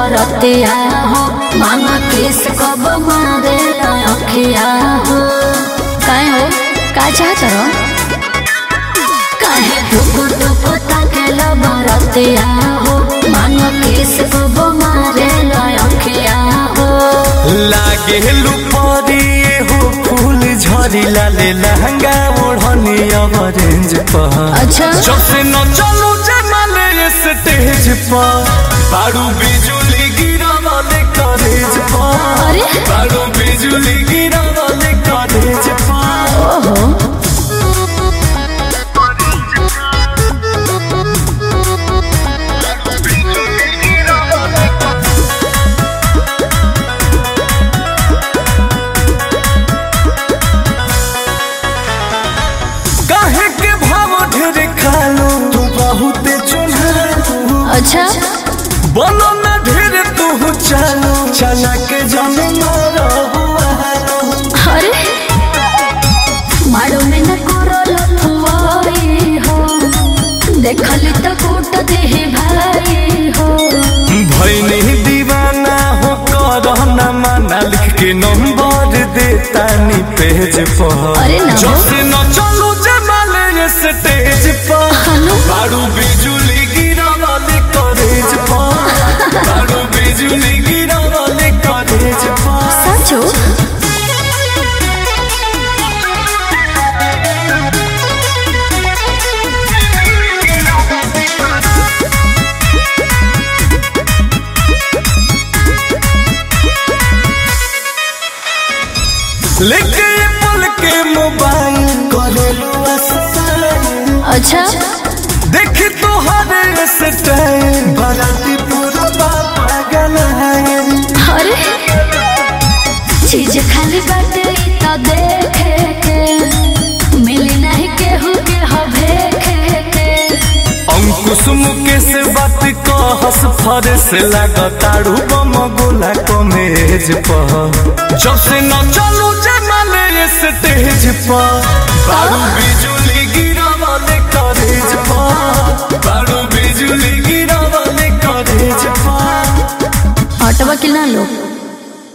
बरतिया हो मामा किस कब मारे अखिया हो काहे हो का चाहत रहो काहे टुकु टुकु ताकेल बरतिया हो मामा किस कब मारे अखिया हो लागे लुपरिए हो फूल झरी लाले लहंगा ओढ़नी ऑरेंज पर अच्छा जब से न चलू जमाले स्टेज पर बारू बिजुली गिरा वाले कॉलेज पर अरे बारू बिजुली गिरा वाले कॉलेज पर ओहो काहे के भाव ढेर खालो तू बहुत चुनहालो अच्छा बोलो ना ढेर तू चालो चला के जाने मारो हुआलो अरे मारो में न करो लफुआई हो देखली तो कूट दे भाई हो भैनी दीवाना हो करना माना लिख के नंबर देता नी पेज पर अरे ना हो। जब से न चलू जमाले स्टेज पर हनु बारू बिजुली गिरा वाले कॉलेज पर बारू बिजुली गिरा वाले कॉलेज पर सचो लेके ये पल के मोबाइल करेलू अस्ताई अच्छा देख तो हर स्टाइल बाराती पूरा पागल है अरे चीज खाली बाटे ई तो देखे के मिली नहीं केहू के हवे के अंकुश मुकेश बात कहस फरस लागताड़ू बम गोला कमेज पर जब से न चलू जमाले स्टेज पर बारू बिजुली गिरा वाले कॉलेज पर बारू बिजुली गिरा वाले कॉलेज पर हटवा कि ना लो